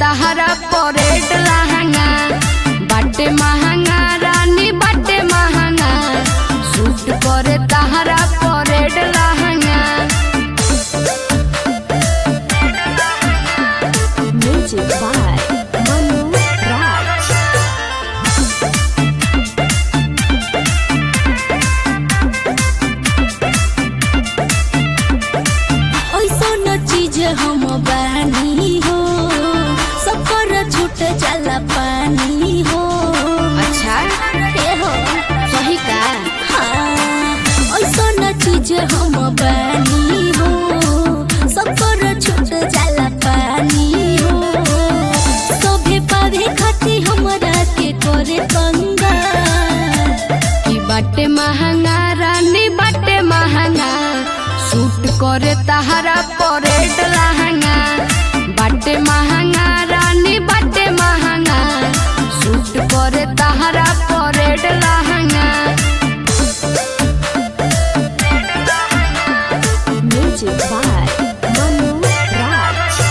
तहरा परेड लहंगा बाटे महंगा रानी बाटे महंगा सूट करे तहरा परेड लहंगा Music by Manu Raj. ऐसन चीज हम बानी हो सब पर छूट जाला पानी हो अच्छा ए हो सही का हाँ ऐसन चीज हम बानी हो सब पर छूट जाला पानी हो सभे पावे खाती हमरा के करे पंगा कि बाटे महंगा रानी बाटे महंगा सूट करे तहरा परेड लहंगा बाटे महंगा रानी बाटे महंगा सूट करे तहरा परेड लहंगा Music by Manu Raj.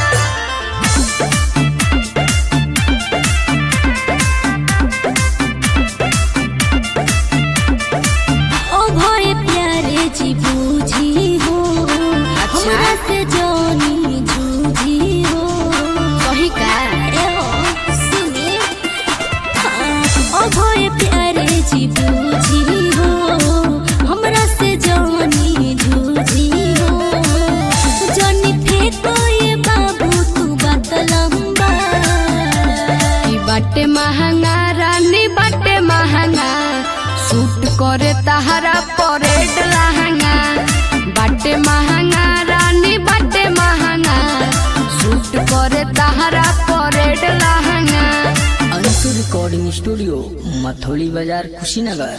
ओ भय प्यारे जी बूझी हो हमरा से जानी जूझी हो सही का ए हो सुने हाँ, ओ भय प्यारे जी बूझी हो हमरा से जानी जूझी हो जानी फेंको ये बाबू तू बात लंबा कि बाटे महंगा रानी बाटे महंगा सूट करे तहरा परेड लहंगा बाटे महंगा रानी बाटे महंगा सूट करे तहरा परेड लहंगा अंशु रिकॉर्डिंग स्टूडियो मथोली बाजार कुशीनगर